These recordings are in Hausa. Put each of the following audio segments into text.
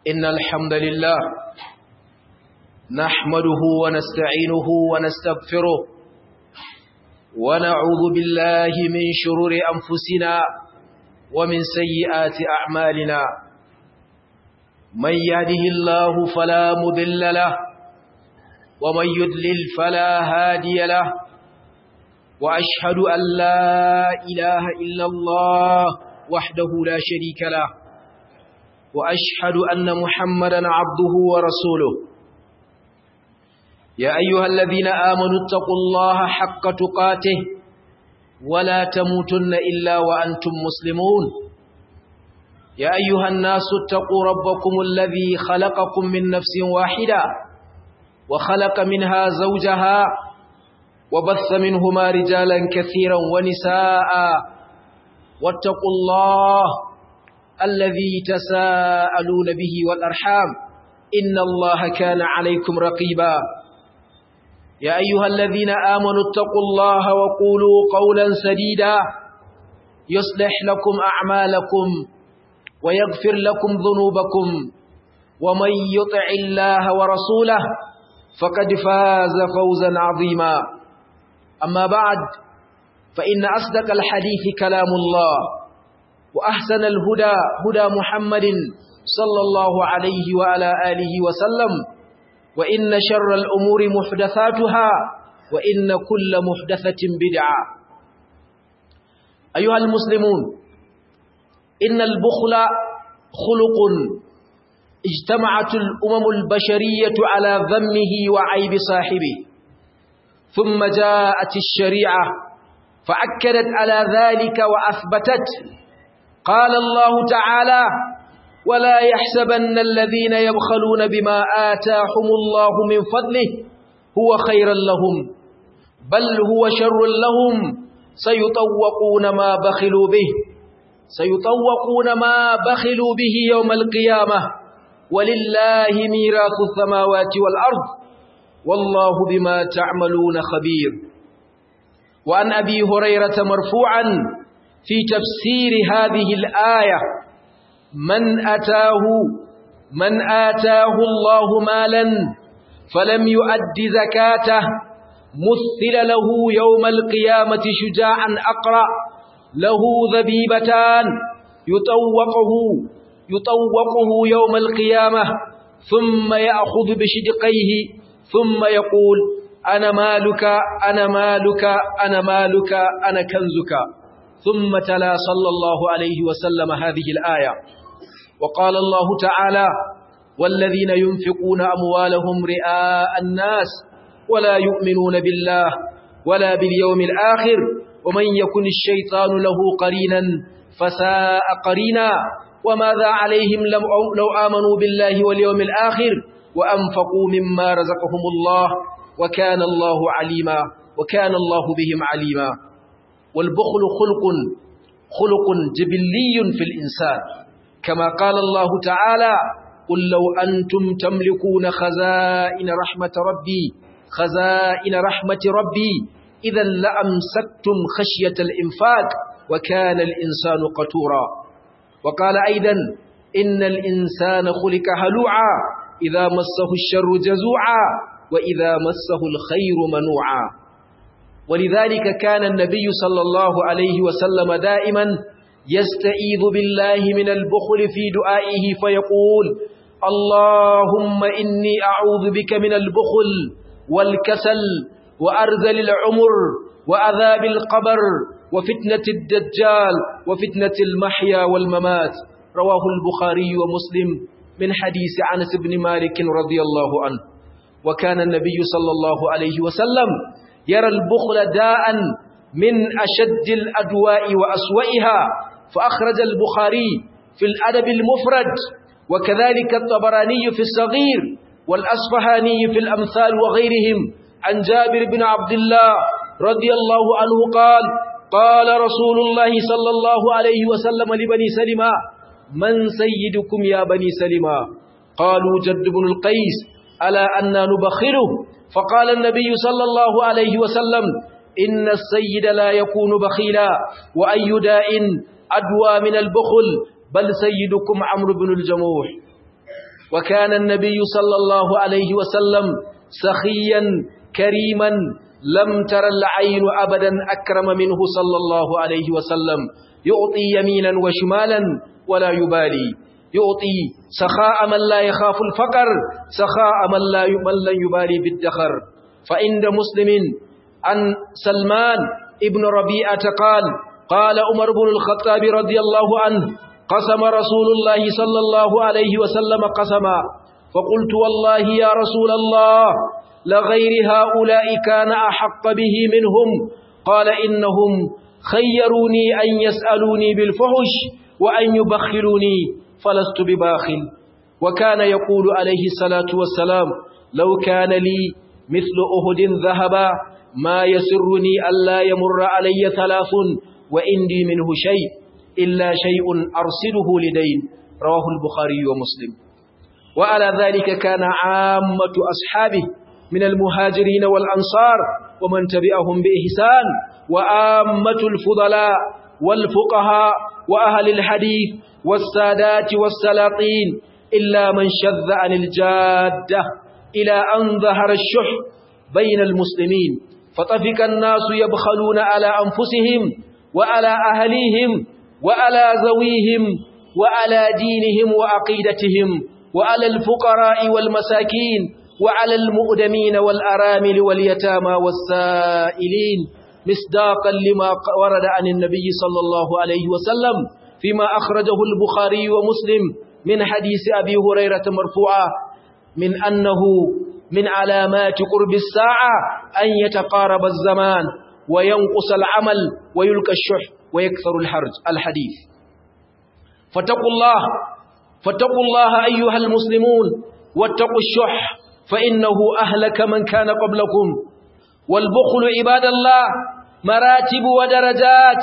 إن الحمد لله نحمده ونستعينه ونستغفره ونعوذ بالله من شرور أنفسنا ومن سيئات أعمالنا من يهده الله فلا مضل له ومن يضلل فلا هادي له وأشهد أن لا إله إلا الله وحده لا شريك له وأشهد أن محمدا عبده ورسوله يا أيها الذين آمنوا اتقوا الله حق تقاته ولا تموتن إلا وأنتم مسلمون يا أيها الناس اتقوا ربكم الذي خلقكم من نفس واحدة وخلق منها زوجها وبث منهما رجالا كثيرا ونساء واتقوا الله الذي تساءلون به والأرحام إن الله كان عليكم رقيبا يا أيها الذين آمنوا اتقوا الله وقولوا قولا سديدا يصلح لكم أعمالكم ويغفر لكم ذنوبكم ومن يطع الله ورسوله فقد فاز فوزا عظيما أما بعد فإن أصدق الحديث كلام الله وأحسن الهدى هدى محمد صلى الله عليه وعلى آله وسلم وإن شر الأمور محدثاتها وإن كل محدثة بدعة أيها المسلمون إن البخل خلق اجتمعت الأمم البشرية على ذمه وعيب صاحبه ثم جاءت الشريعة فأكدت على ذلك وأثبتت قال الله تعالى ولا يحسبن الذين يبخلون بما آتاهم الله من فضله هو خيرا لهم بل هو شر لهم سيطوقون ما بخلوا به سيطوقون ما بخلوا به يوم القيامة ولله ميراث السماوات والأرض والله بما تعملون خبير وعن أبي هريرة مرفوعا في تفسير هذه الآية من أتاه من آتاه الله مالا فلم يؤد زكاته مثل له يوم القيامة شجاعا أقرأ له ذبيبتان يطوقه يطوقه يوم القيامة ثم يأخذ بشدقيه ثم يقول أنا مالك أنا مالك أنا مالك أنا كنزك ثم تلا صلى الله عليه وسلم هذه الآية وقال الله تعالى والذين ينفقون أموالهم رئاء الناس ولا يؤمنون بالله ولا باليوم الآخر ومن يكن الشيطان له قرينا فساء قرينا وماذا عليهم لو آمنوا بالله واليوم الآخر وأنفقوا مما رزقهم الله وكان الله عليما وكان الله بهم عليما والبخل خلق خلق جبلي في الإنسان كما قال الله تعالى قل لو أنتم تملكون خزائن رحمة ربي خزائن رحمة ربي إذا لأمسكتم خشية الإنفاق وكان الإنسان قتورا وقال أيضا إن الإنسان خلق هلوعا إذا مسه الشر جزوعا وإذا مسه الخير منوعا ولذلك كان النبي صلى الله عليه وسلم دائما يستعيذ بالله من البخل في دعائه فيقول اللهم إني أعوذ بك من البخل والكسل وأرذل العمر وأذاب القبر وفتنة الدجال وفتنة المحيا والممات رواه البخاري ومسلم من حديث عنس بن مالك رضي الله عنه وكان النبي صلى الله عليه وسلم يرى البخل داء من أشد الأدواء وأسوئها فأخرج البخاري في الأدب المفرد وكذلك الطبراني في الصغير والأصفهاني في الأمثال وغيرهم عن جابر بن عبد الله رضي الله عنه قال قال رسول الله صلى الله عليه وسلم لبني سلمة من سيدكم يا بني سلمة قالوا جد بن القيس ألا أنا نبخره فقال النبي صلى الله عليه وسلم إن السيد لا يكون بخيلا وأي داء أدوى من البخل بل سيدكم عمرو بن الجموح وكان النبي صلى الله عليه وسلم سخيا كريما لم تر العين أبدا أكرم منه صلى الله عليه وسلم يعطي يمينا وشمالا ولا يبالي يعطي سخاء من لا يخاف الفقر سخاء من لا من لا يبالي بالدخر فعند مسلم عن سلمان ابن ربيعة قال قال عمر بن الخطاب رضي الله عنه قسم رسول الله صلى الله عليه وسلم قسما فقلت والله يا رسول الله لغير هؤلاء كان أحق به منهم قال إنهم خيروني أن يسألوني بالفحش وأن يبخلوني فلست بباخل وكان يقول عليه الصلاة والسلام لو كان لي مثل أهد ذهبا ما يسرني ألا يمر علي ثلاث وإندي منه شيء إلا شيء أرسله لدين رواه البخاري ومسلم وعلى ذلك كان عامة أصحابه من المهاجرين والأنصار ومن تبعهم بإحسان وآمة الفضلاء والفقهاء وأهل الحديث والسادات والسلاطين إلا من شذ عن الجادة إلى أن ظهر الشح بين المسلمين فطفق الناس يبخلون على أنفسهم وعلى أهليهم وعلى ذويهم وعلى دينهم وعقيدتهم وعلى الفقراء والمساكين وعلى المؤدمين والأرامل واليتامى والسائلين مصداقا لما ورد عن النبي صلى الله عليه وسلم فيما أخرجه البخاري ومسلم من حديث أبي هريرة مرفوعا من أنه من علامات قرب الساعة أن يتقارب الزمان وينقص العمل ويلقى الشح ويكثر الحرج الحديث فاتقوا الله فاتقوا الله أيها المسلمون واتقوا الشح فإنه أهلك من كان قبلكم والبخل عباد الله مراتب ودرجات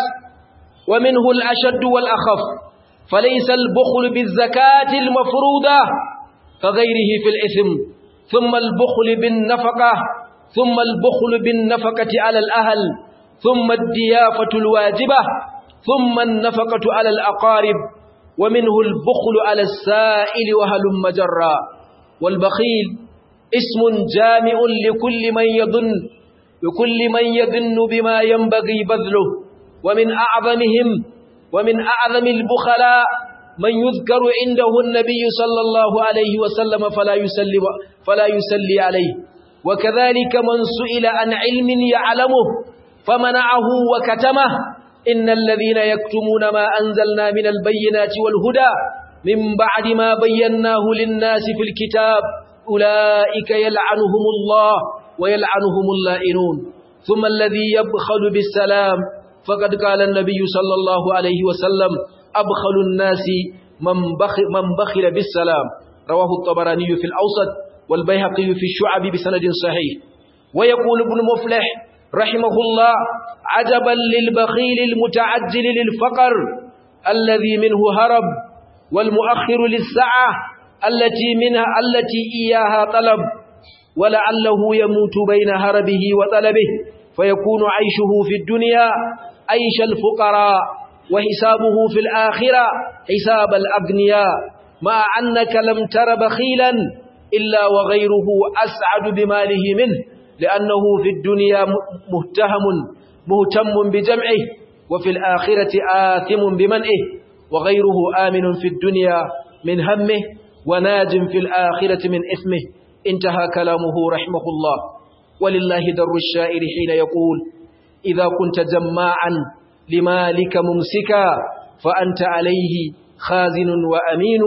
ومنه الأشد والأخف فليس البخل بالزكاة المفروضة كغيره في الإثم ثم البخل بالنفقة ثم البخل بالنفقة على الأهل ثم الديافة الواجبة ثم النفقة على الأقارب ومنه البخل على السائل وهلم جرا والبخيل اسم جامع لكل من يظن لكل من يظن بما ينبغي بذله ومن أعظمهم ومن أعظم البخلاء من يذكر عنده النبي صلى الله عليه وسلم فلا يسلي فلا يسلي عليه وكذلك من سئل عن علم يعلمه فمنعه وكتمه إن الذين يكتمون ما أنزلنا من البينات والهدى من بعد ما بيناه للناس في الكتاب أولئك يلعنهم الله ويلعنهم اللائنون ثم الذي يبخل بالسلام فقد قال النبي صلى الله عليه وسلم أبخل الناس من بخل, من بخل بالسلام رواه الطبراني في الأوسط والبيهقي في الشعب بسند صحيح ويقول ابن مفلح رحمه الله عجبا للبخيل المتعجل للفقر الذي منه هرب والمؤخر للسعة التي منها التي إياها طلب ولعله يموت بين هربه وطلبه فيكون عيشه في الدنيا عيش الفقراء وحسابه في الآخرة حساب الأغنياء مع أنك لم تر بخيلا إلا وغيره أسعد بماله منه لأنه في الدنيا مهتهم مهتم بجمعه وفي الآخرة آثم بمنئه وغيره آمن في الدنيا من همه وناج في الآخرة من إثمه انتهى كلامه رحمه الله ولله در الشائر حين يقول إذا كنت جماعا لمالك ممسكا فأنت عليه خازن وأمين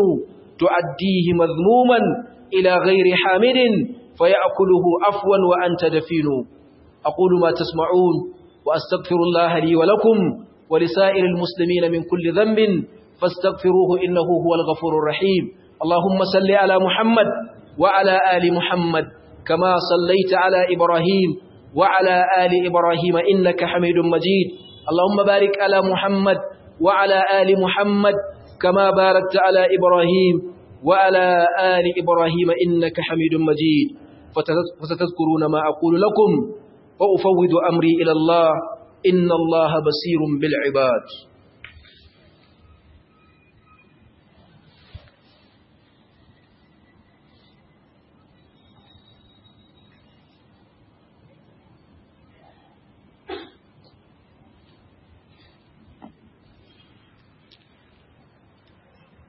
تؤديه مذموما إلى غير حامد فيأكله عفوا وأنت دفين أقول ما تسمعون وأستغفر الله لي ولكم ولسائر المسلمين من كل ذنب فاستغفروه إنه هو الغفور الرحيم اللهم صل على محمد وعلى آل محمد كما صليت على إبراهيم وعلى آل إبراهيم إنك حميد مجيد اللهم بارك على محمد وعلى آل محمد كما باركت على إبراهيم وعلى آل إبراهيم إنك حميد مجيد فستذكرون ما أقول لكم وأفوض أمري إلى الله إن الله بصير بالعباد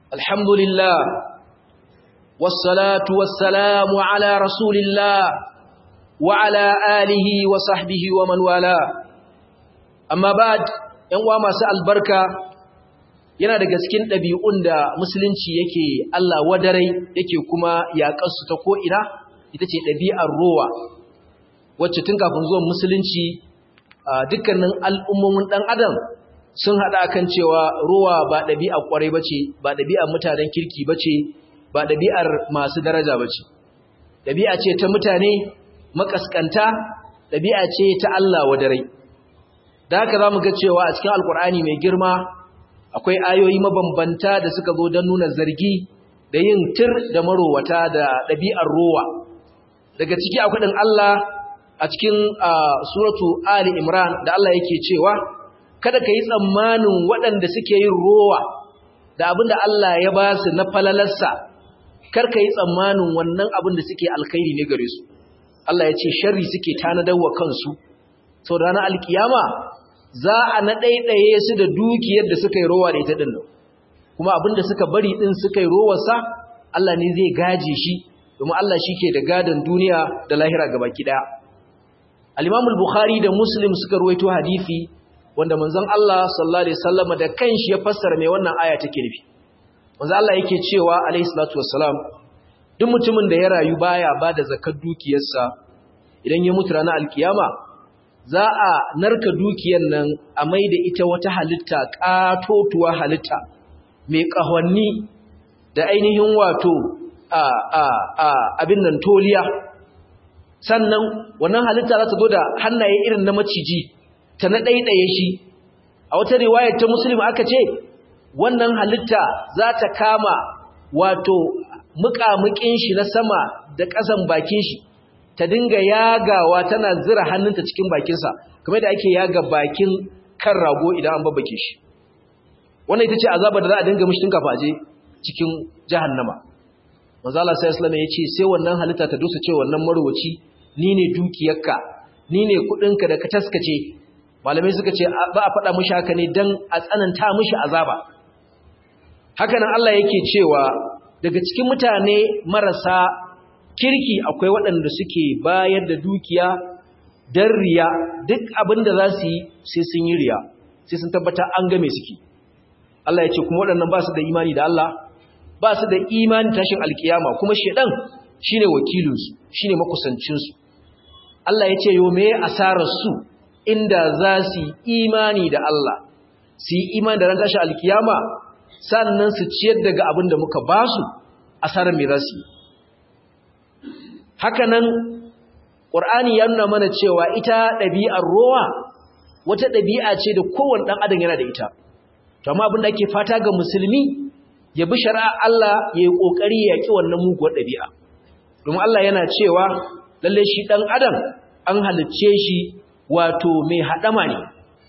الحمد لله والصلاة والسلام على رسول الله وعلى آله وصحبه ومن والاه أما بعد ينوى مساء البركة yana daga cikin ɗabi'un da musulunci yake Allah wadarai yake kuma yaƙarsu ta ko'ina ita ce ɗabi'ar rowa wacce tun kafin zuwan musulunci dukkanin al'ummomin ɗan adam sun haɗa kan cewa rowa ba ɗabi'ar ƙwarai ba ce ba ɗabi'ar mutanen kirki ba ce ba ɗabi'ar masu daraja ba ce ɗabi'a ce ta mutane makaskanta ɗabi'a ce ta Allah wadarai da haka za mu ga cewa a cikin alƙur'ani mai girma akwai ayoyi mabambanta da suka zo don nuna zargi da yin tir da marowata da ɗabi'ar rowa daga ciki akwai ɗin Allah a cikin suratu Ali Imran da Allah yake cewa kada ka yi tsammanin waɗanda suke yin rowa da abin da Allah ya ba su na falalarsa kar ka yi tsammanin wannan abin da suke alkhairi ne gare su Allah ya ce sharri suke tanadar wa kansu sau da ranar alkiyama za a na ɗaiɗaye su da dukiyar da suka yi rowa da ita ɗin nan kuma abinda suka bari ɗin suka yi rowarsa Allah ne zai gaje shi domin Allah shi ke da gadon duniya da lahira gabaki ɗaya alimamul bukhari da muslim suka ruwaito hadithi wanda manzon Allah sallallahu alaihi wasallam da kanshi ya fassara mai wannan aya take nufi manzon Allah yake cewa alaihi salatu wassalam duk mutumin da ya rayu baya ba da zakar dukiyarsa idan ya mutu ranar alkiyama za a narka dukiyar nan a mai da ita wata halitta ƙatotuwa halitta mai ƙahonni da ainihin wato abin nan toliya sannan wannan halitta za ta zo da hannaye irin na maciji ta na ɗaiɗaye shi a wata riwayar ta musulmi aka ce wannan halitta za ta kama wato muƙamuƙin shi na sama da ƙasan bakin shi ta dinga yagawa tana zira hannunta cikin bakinsa kamar da ake yaga bakin kan rago idan an babbake shi wannan ita ce azabar da za a dinga mishi tun kafa je cikin jahannama manzo Allah sai Islam ya ce sai wannan halitta ta dusa ce wannan marwaci ni ne dukiyarka ni ne kudinka da ka taskace malamai suka ce ba a faɗa mishi haka ne dan a tsananta mishi azaba haka nan Allah yake cewa daga cikin mutane marasa kirki akwai waɗanda suke bayar da dukiya don riya duk abin da za su yi sai sun yi riya sai sun tabbata an game suke Allah ya ce kuma waɗannan ba su da imani da Allah ba su da imani tashin alkiyama kuma shedan shine wakilinsu shine makusancinsu Allah ya ce yo me asarar su inda za su yi imani da Allah su yi imani da ran tashin alkiyama sannan su ciyar daga abin da muka ba su asarar me za su yi hakanan ƙur'ani ya nuna mana cewa ita ɗabi'ar rowa wata ɗabi'a ce da kowane ɗan adam yana da ita to amma abin da ake fata ga musulmi ya bi shari'a Allah ya yi ƙoƙari ya ƙi wannan muguwar ɗabi'a domin Allah yana cewa lalle shi ɗan adam an halicce shi wato mai haɗama ne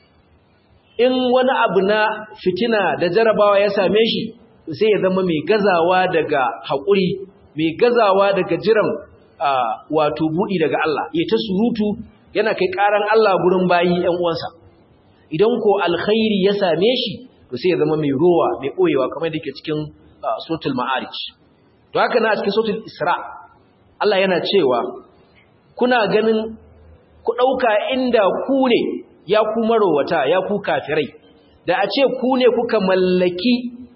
in wani abu na fitina da jarabawa ya same shi sai ya zama mai gazawa daga haƙuri mai gazawa daga jiran wato buɗi daga Allah ya ta surutu yana kai ƙaran Allah gurin bayi ‘yan uwansa idan ko alkhairi ya same shi to sai ya zama mai rowa mai ɓoyewa kamar da ke cikin sotul ma'arij to haka na cikin sotul isra Allah yana cewa kuna ganin ku ɗauka inda ku ne ya ku marowata ya ku kafirai da a ce ku ne kuka mallaki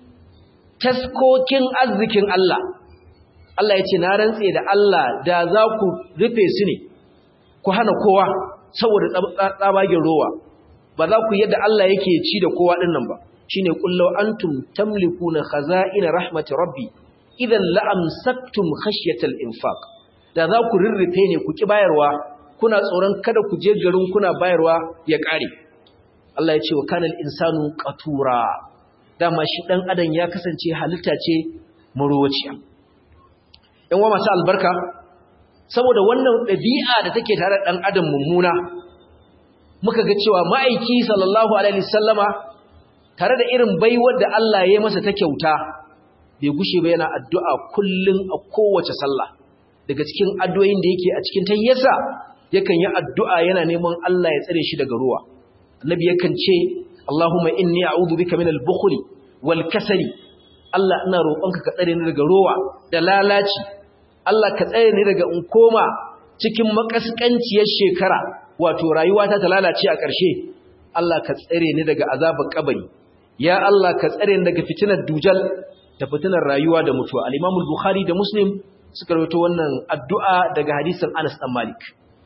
taskokin arzikin Allah Allah ya ce na rantse da Allah da za ku rufe su ne ku hana kowa saboda tsabagen rowa ba za ku yadda Allah yake ci da kowa ɗin nan ba shi ne ƙullau antum tamlikuna khaza'ina rahmati rabbi idan la'amsaktum khashyatal infaq da za ku rurrufe ne ku ki bayarwa kuna tsoron kada ku je garin kuna bayarwa ya ƙare Allah ya ce wa kanal insanu qatura dama shi dan adam ya kasance halitta ce marowaciya ‘yan wa masu albarka saboda wannan ɗabi'a da take tare ɗan adam mummuna muka ga cewa ma'aiki sallallahu alaihi sallama tare da irin baiwar da Allah ya masa ta kyauta bai gushe ba yana addu'a kullum a kowace sallah daga cikin addu'o'in da yake a cikin tayyarsa yakan yi addu'a yana neman Allah ya tsare shi daga ruwa annabi yakan ce Allahumma inni a'udhu bika minal bukhli wal kasali Allah ina roƙonka ka tsare ni daga rowa da lalaci Allah ka tsare ni daga in koma cikin makaskanciyar shekara wato rayuwata ta lalace a ƙarshe Allah ka tsare ni daga azabar kabari ya Allah ka tsare ni daga fitinar dujal da fitinar rayuwa da mutuwa al-Imam al-Bukhari da Muslim suka rawaito wannan addu'a daga hadisin Anas dan Malik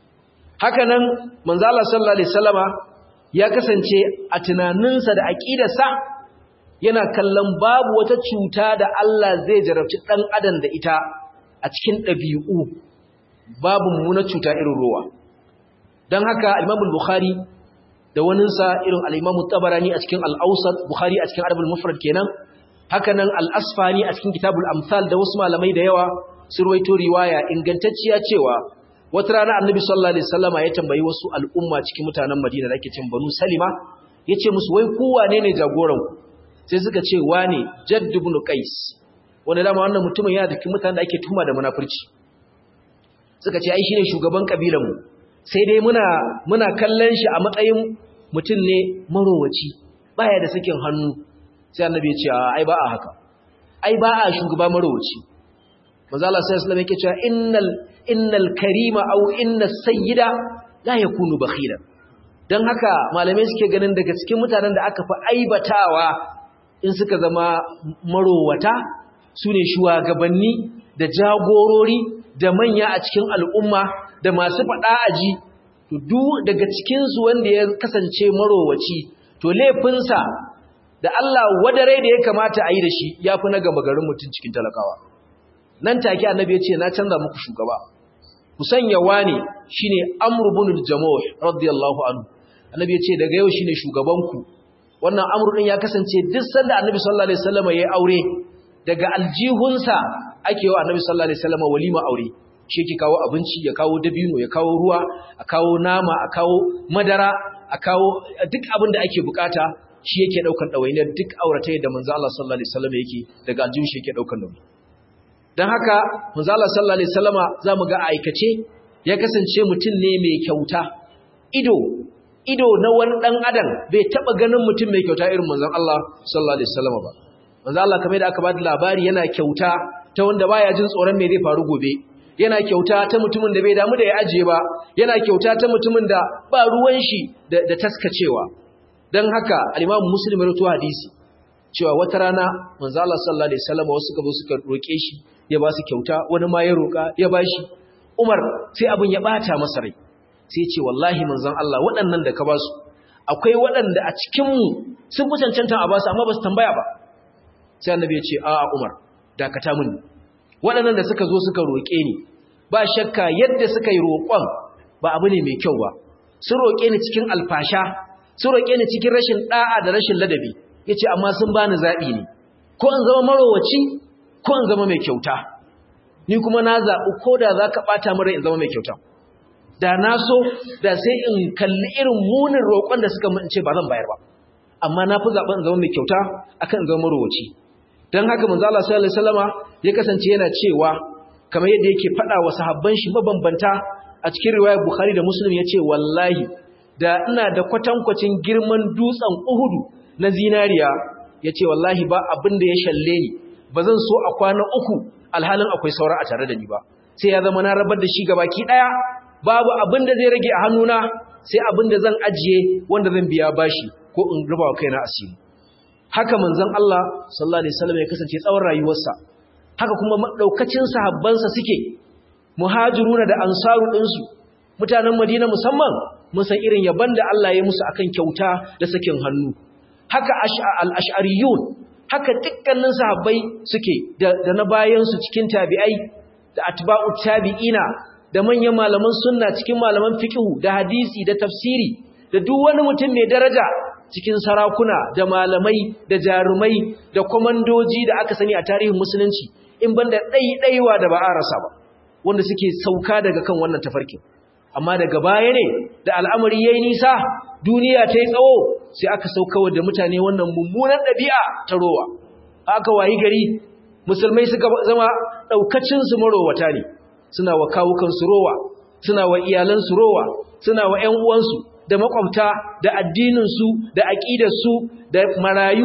haka nan manzo Allah sallallahu alaihi wasallama ya kasance a tunaninsa da aqidarsa yana kallon babu wata cuta da Allah zai jarabci dan adam da ita a cikin ɗabi'u babu mummunar cuta irin ruwa don haka al-Imam al-Bukhari da waninsa irin al-Imam tabarani a cikin al-Awsat Bukhari a cikin Adab al-Mufrad kenan haka nan al-Asfani a cikin Kitabul Amsal da wasu malamai da yawa sun ruwaito riwaya ingantacciya cewa wata rana Annabi sallallahu alaihi wasallama ya tambayi wasu al'umma cikin mutanen Madina da ake cin Banu Salima yace musu wai ku wane ne jagoran ku sai suka ce wane Jadd ibn Qais wanda dama wannan mutumin yana cikin mutanen da ake tuhuma da munafurci suka ce ai shine shugaban kabilan mu sai dai muna muna kallon shi a matsayin mutum ne marowaci baya da sakin hannu sai annabi ya ce ai ba a haka ai ba a shugaba marowaci manzo Allah sallallahu alaihi wasallam yake cewa innal innal karima aw innas sayyida la yakunu bakhila dan haka malamai suke ganin daga cikin mutanen da aka fi aibatawa in suka zama marowata sune shugabanni da jagorori da manya a cikin al'umma da masu faɗa aji to duk daga cikinsu wanda ya kasance marowaci to laifinsa da Allah wadare da ya kamata a yi da shi ya fi na gaba garin mutum cikin talakawa nan take annabi ya ce na canza muku shugaba ku sanya wani shine amr ibn al-jamuh radiyallahu anhu annabi ya ce daga yau shine shugabanku wannan amr din ya kasance duk sanda annabi sallallahu alaihi wasallam ya aure daga aljihunsa ake wa annabi sallallahu alaihi wasallam walima aure shi yake kawo abinci ya kawo dabino ya kawo ruwa a kawo nama a kawo madara a kawo duk abin da ake bukata shi yake daukan dawainiyar duk auratai da manzo Allah sallallahu alaihi wasallam yake daga aljihun shi yake daukan nauyi dan haka manzo Allah sallallahu alaihi wasallama zamu ga aikace ya kasance mutum ne mai kyauta ido ido na wani dan adam bai taba ganin mutum mai kyauta irin manzon Allah sallallahu alaihi wasallama ba manzo Allah kamar da aka bada labari yana kyauta ta wanda baya jin tsoron me zai faru gobe yana kyauta ta mutumin da bai damu da ya ajiye ba yana kyauta ta mutumin da ba ruwan shi da, da taskacewa dan haka al-Imam Muslim ya rawaito hadisi cewa wata rana manzo Allah sallallahu alaihi wasallam wasu suka zo suka roke shi ya ba su kyauta wani ma ya roka ya bashi Umar sai abin ya bata masa rai sai ya ce wallahi manzon Allah waɗannan da ka ba su akwai waɗanda a cikin mu sun fi cancanta a ba su amma ba su tambaya ba sai annabi ya ce a'a Umar dakata mun waɗannan da suka zo suka roƙe ni ba shakka yadda suka yi roƙon ba abu ne mai kyau ba sun roƙe ni cikin alfasha sun roƙe ni cikin rashin ɗa'a da rashin ladabi ya ce amma sun bani zaɓi ne ko in zama marowaci ko in zama mai kyauta ni kuma na zaɓi ko da za ka ɓata mara in zama mai kyauta da na so da sai in kalli irin munin roƙon da suka ce ba zan bayar ba amma na fi zaɓen in zama mai kyauta akan in zama marowaci don haka manzo Allah sallallahu alaihi wasallama ya kasance yana cewa kamar yadda yake faɗa wa sahabban shi mabambanta a cikin riwayar Bukhari da Muslim yace wallahi da ina da kwatankwacin girman dutsen Uhudu na zinariya yace wallahi ba abin da ya shalle ni bazan so a kwana uku alhalin akwai saura a tare da ni ba sai ya zama na rabar da shi gabaki daya babu abin da zai rage a hannuna sai abin da zan ajiye wanda zan biya bashi ko in rubawa kaina asiri haka manzon Allah sallallahu alaihi wasallam ya kasance tsawon rayuwarsa haka kuma daukacin sahabbansa suke muhajiruna da ansaru ɗinsu mutanen Madina musamman mun san irin yaban da Allah ya musu akan kyauta da sakin hannu haka al-ash'ariyun haka dukkanin sahabbai suke da, da na bayan su cikin tabi'ai da atba'u tabi'ina da manyan malaman sunna cikin malaman fiqh da hadisi da tafsiri da duk wani mutum mai daraja cikin sarakuna da malamai da jarumai da komandoji da aka sani a tarihin musulunci in banda ɗaiɗaiwa da ba a rasa ba wanda suke sauka daga kan wannan tafarkin amma daga baya ne da al'amari yayi nisa duniya ta yi tsawo sai aka saukawa da mutane wannan mummunan ɗabi'a ta rowa aka wayi gari musulmai suka zama ɗaukacin su marowata ne suna wa kawukan su rowa suna wa iyalan su rowa suna wa ƴan uwansu da makwabta da addininsu da aƙidarsu da marayu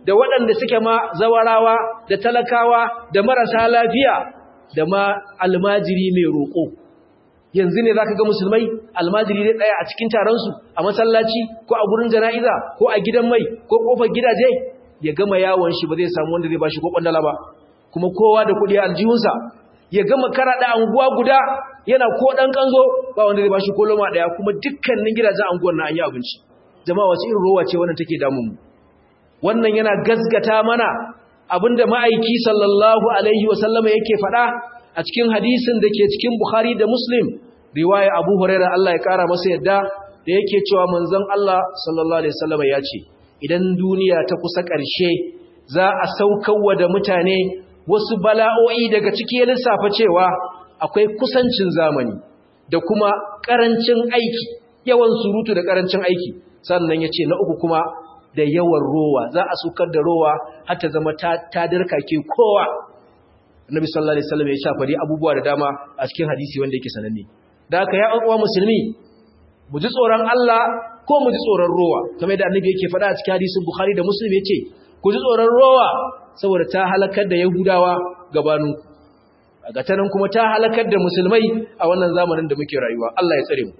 da waɗanda suke ma zawarawa da talakawa da marasa lafiya da ma almajiri mai roƙo yanzu ne za ka ga musulmai almajiri ne ɗaya a cikin taronsu a masallaci ko a gurin jana'iza ko a gidan mai ko ƙofar gidaje ya gama yawon shi ba zai samu wanda zai ba shi ko ƙwandala ba kuma kowa da kuɗi a aljihunsa ya gama karaɗa anguwa guda yana ko ɗan ƙanzo ba wanda zai ba shi ko loma ɗaya kuma dukkanin gidajen anguwan na an yi abinci jama'a wasu irin rowa ce wannan take damun mu wannan yana gazgata mana abinda ma'aiki sallallahu alaihi wasallama yake faɗa a cikin hadisin da ke cikin Bukhari da Muslim riwaya Abu Hurairah Allah ya kara masa yadda da yake cewa manzon Allah sallallahu alaihi wasallama ya ce idan duniya ta kusa ƙarshe za a saukarwa da mutane wasu bala'o'i daga ciki ya lissafa cewa akwai kusancin zamani da kuma ƙarancin aiki yawan surutu da ƙarancin aiki sannan ya ce na uku kuma da yawan rowa za a sukar da rowa har ta zama ta dirkake kowa annabi sallallahu alaihi wasallam ya shafari abubuwa da dama a cikin hadisi wanda yake sananne da haka ya uwa musulmi mu ji tsoron Allah ko mu ji tsoron rowa kamar da annabi yake faɗa a cikin hadisin bukhari da muslim yace ku ji tsoron rowa saboda ta halakar da yahudawa gabanu ga tanan kuma ta halakar da musulmai a wannan zamanin da muke rayuwa Allah ya tsare mu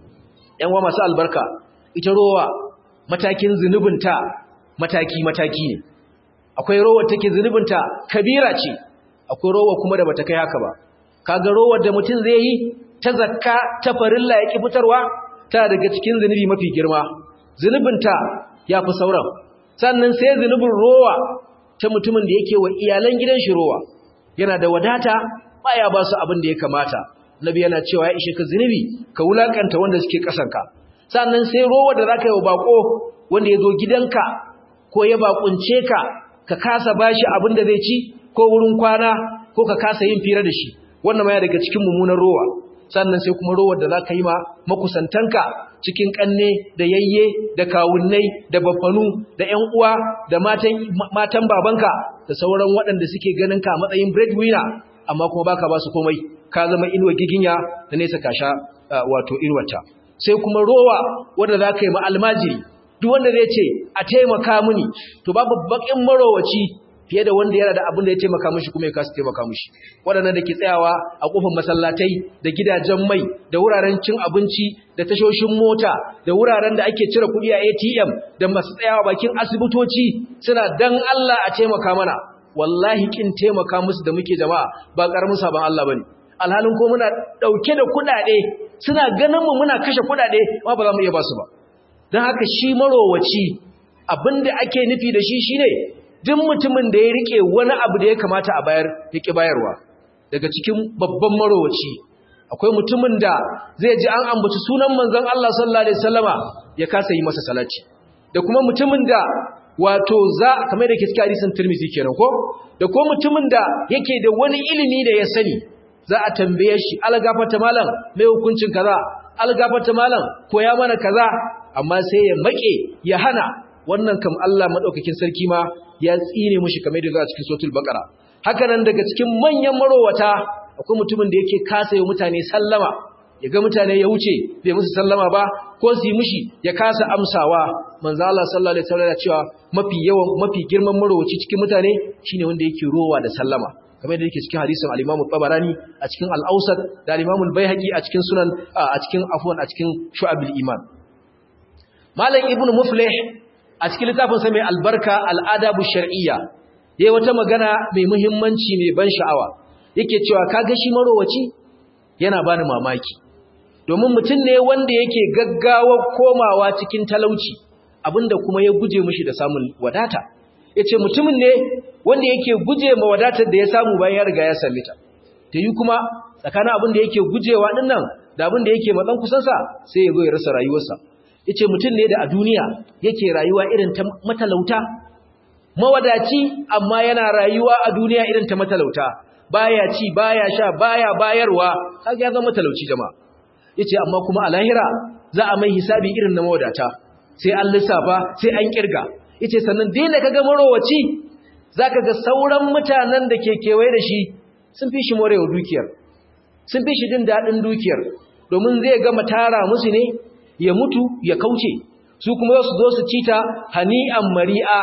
ƴan uwa masu albarka ita rowa matakin zunubinta mataki-mataki ne akwai rowar take zunubinta kabira ce akwai rowar kuma da bata kai haka ba kaga rowar da mutum zai yi ta zakka ta farilla ya ki fitarwa ta daga cikin zunubi mafi girma zunubinta ya fi sauran sannan sai zunubin rowa ta mutumin da yake wa iyalan gidan shi rowa yana da wadata baya ba su abin da ya kamata nabi yana cewa ya ishe ka zunubi ka wulakanta wanda suke kasanka sannan sai rowa da zaka yi wa bako wanda ya zo gidanka ko ya bakunce ka ka kasa bashi abin da zai ci ko wurin kwana ko ka kasa yin fira da shi wannan ma ya daga cikin mummunan rowa sannan sai kuma rowar da zaka yi ma makusantanka cikin kanne da yayye da kawunnai da baffanu da ƴan uwa da matan matan babanka da sauran waɗanda suke ganin ka matsayin breadwinner amma kuma baka ba su komai ka zama inuwa giginya da nesa kasha wato irwata sai kuma rowa wanda za ka yi ma'almajiri duk wanda zai ce a taimaka mini to babu bakin marowaci fiye da wanda yana da abin da ya taimaka mishi kuma ya kasa taimaka mishi waɗannan da ke tsayawa a ƙofar masallatai da gidajen mai da wuraren cin abinci da tashoshin mota da wuraren da ake cire kuɗi a ATM da masu tsayawa bakin asibitoci suna dan Allah a taimaka mana wallahi kin taimaka musu da muke jama'a ba karamin sabon Allah bane alhalin ko muna dauke da kuɗaɗe suna ganin mu muna kashe kuɗaɗe amma ba za mu iya ba su ba don haka shi marowaci abinda ake nufi da shi shine duk mutumin da ya rike wani abu da ya kamata a bayar ya ki bayarwa daga cikin babban marowaci akwai mutumin da zai ji an ambaci sunan manzon Allah sallallahu alaihi wasallama ya kasa yi masa salati da kuma mutumin da wato za kamar da ke cikin hadisin Tirmidhi kenan ko da ko mutumin da yake da wani ilimi da ya sani za a tambaye shi algafata malam mai hukuncin kaza algafata malam koya mana kaza amma sai ya make ya hana wannan kam Allah madaukakin sarki ma ya tsine mushi kamar da za a cikin suratul baqara haka nan daga cikin manyan marowata akwai mutumin da yake kasa yi mutane sallama ya ga mutane ya wuce bai musu sallama ba ko su yi mushi ya kasa amsawa manzo Allah sallallahu alaihi wasallam ya cewa mafi yawan mafi girman marowaci cikin mutane shine wanda yake rowa da sallama kamar da yake cikin hadisin al-Imam tabarani a cikin al-Awsat da al-Imam al-Baihaqi a cikin sunan a cikin afwan a cikin Shu'abul Iman Malam Ibn Muflih a cikin littafin sa mai albarka al-Adabu Shar'iyya yayi wata magana mai muhimmanci mai ban sha'awa yake cewa kaga shi marowaci yana bani mamaki domin mutum ne wanda yake gaggawa komawa cikin talauci abinda kuma ya guje mishi da samun wadata yace mutumin ne wanda yake guje ma wadatar da ya samu bayan ya riga ya same ta ta yi kuma tsakanin abin da yake gujewa din nan da abin da yake matsan kusansa sai ya zo ya rasa rayuwarsa yace mutum ne da a duniya yake rayuwa irin ta matalauta mawadaci amma yana rayuwa a duniya irin ta matalauta baya ci baya sha baya bayarwa kaga ya zama matalauci jama'a yace amma kuma a lahira za a mai hisabi irin na mawadata sai an lissafa sai an kirga yace sannan dole kaga marowaci zaka ga sauran mutanen da ke kewaye da shi sun fi shi morewa dukiyar sun fi shi jin dadin dukiyar domin zai gama tara musu ne ya mutu ya kauce su kuma su zo su cita hani'an mari'a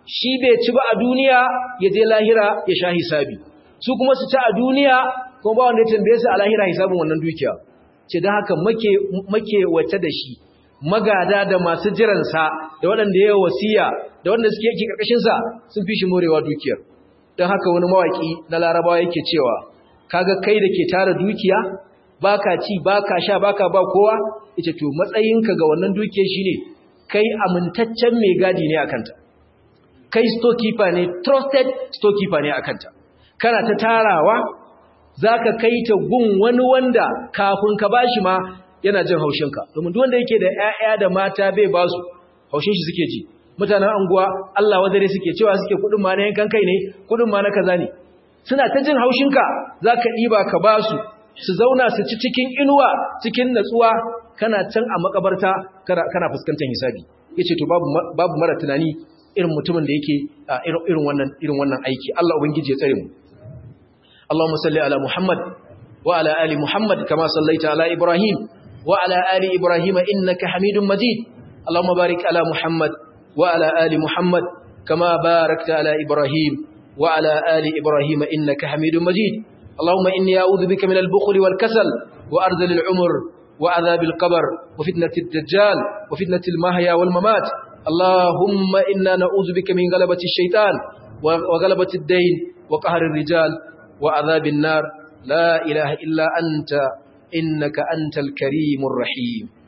shi bai ci ba a duniya ya je lahira ya sha hisabi su kuma su ci a duniya kuma ba wanda ya tambaye su a lahira hisabin wannan dukiya ce don haka make make wace da shi magada da masu jiransa da waɗanda ya wasiya da waɗanda suke yake ƙarƙashinsa sun fi shi morewa dukiyar don haka wani mawaƙi na larabawa yake cewa kaga kai da ke tara dukiya baka ci baka sha baka ba kowa ita to matsayinka ga wannan dukiyar shine kai amintaccen mai gadi ne akanta kai storekeeper ne trusted storekeeper ne akanta kana ta tarawa zaka kai ta gun wani wanda kafin ka bashi ma yana jin haushinka domin duk wanda yake da ƴaƴa da mata bai ba su haushin shi suke ji mutanen anguwa Allah wadare suke cewa suke kudin ma na yankan kai ne kudin ma na kaza ne suna ta jin haushinka zaka diba ka ba su su zauna su ci cikin inuwa cikin natsuwa kana can a makabarta kana fuskantar hisabi yace to babu babu mara tunani irin mutumin da yake irin wannan irin wannan aiki Allah ubangiji ya tsare mu Allahumma salli ala Muhammad wa ala ali Muhammad kama sallaita ala Ibrahim wa ala ali Ibrahim innaka Hamidum Majid Allahumma barik ala Muhammad wa ala ali Muhammad kama barakta ala Ibrahim wa ala ali Ibrahim innaka Hamidum Majid اللهم إني أعوذ بك من البخل والكسل وأرذل العمر وعذاب القبر وفتنة الدجال وفتنة المحيا والممات اللهم إنا نعوذ بك من غلبة الشيطان وغلبة الدين وقهر الرجال وعذاب النار لا إله إلا أنت إنك أنت الكريم الرحيم